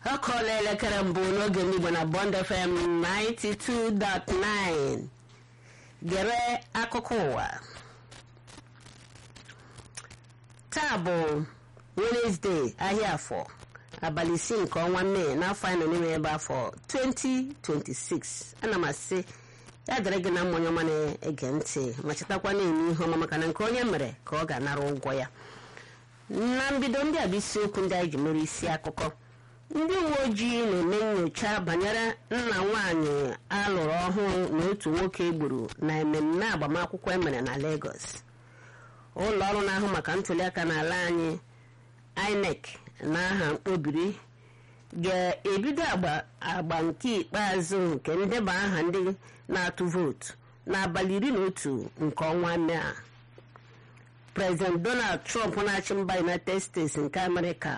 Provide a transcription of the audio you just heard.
ọ kọọla elekere mbụ n'oge n'igbo na bond fm 92.9 gere akụkọ ụwa taa bụ wenesde ahịa afọ abalị isii nke ọnwa mee n'afọ anyị nọ n'ime ebe afọ 2026 ana m asị ya dịrị gị na mmanya ọma na-ege ntị ma chetakwa na-eme ihe ọma maka na nke onye mere ka ọ ga-anara ụgwọ ya na mbido ndị a bụ isiokwu ndị anyị ji mere isi akụkọ ndị uwe ojii na-eme nyocha banyere nna nwanyị alụrụ ọhụrụ na otu nwoke gburu na ememme agbamakwụkwọ emere na Lagos ụlọ ọrụ na-ahụ maka ntụliaka n'ala anyị INEC na aha mkpobiri ga-ebido agba nke ikpeazụ nke ndeba aha ndị na-atụ vootu n'abalị iri na otu nke ọnwa Mee a President Donald Trump na-achị mba United States nke Amerịka